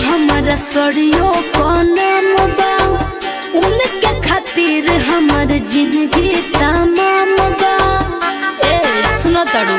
हमारा सड़ियो नाम बा उनके खातिर हमार जिंदगी तमाम बा ए सुनो तड़ू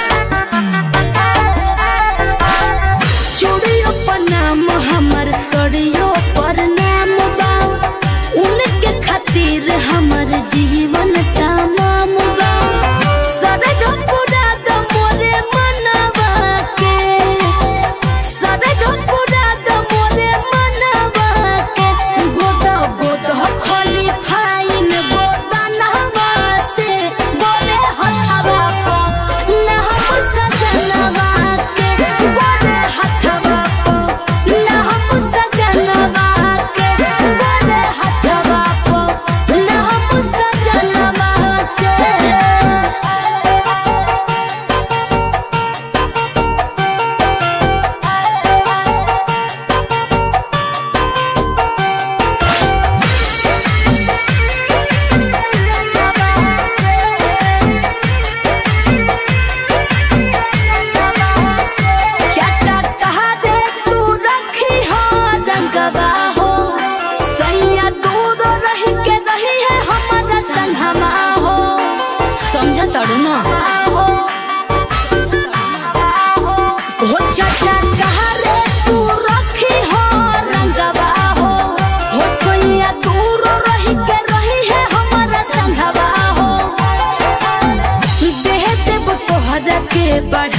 चूड़ियों पर नाम हमार सड़ियों पर नाम बा उनके खातिर हमार जीवन तमाम बा सरग पूरा द मोरे मनवा के सरग पूरा द मोरे मनवा के गोद गोद खली फाइन गोदनवा से गोरे हथवा को ना हम सजनवा के गोरे हथवा को ना हम सजनवा के गोरे हथवा को ना हम सजनवा के चटा कहा दे तू रखी हो रंगवा हो सैया दूर रही के रही है हमारा संगमा हो समझ तड़ू ना हो चटा कहा रे तू रखी हो रंगवा हो हो सैया दूर रही के रही है हमारा संगवा हो देह देव तोहरा के बढ़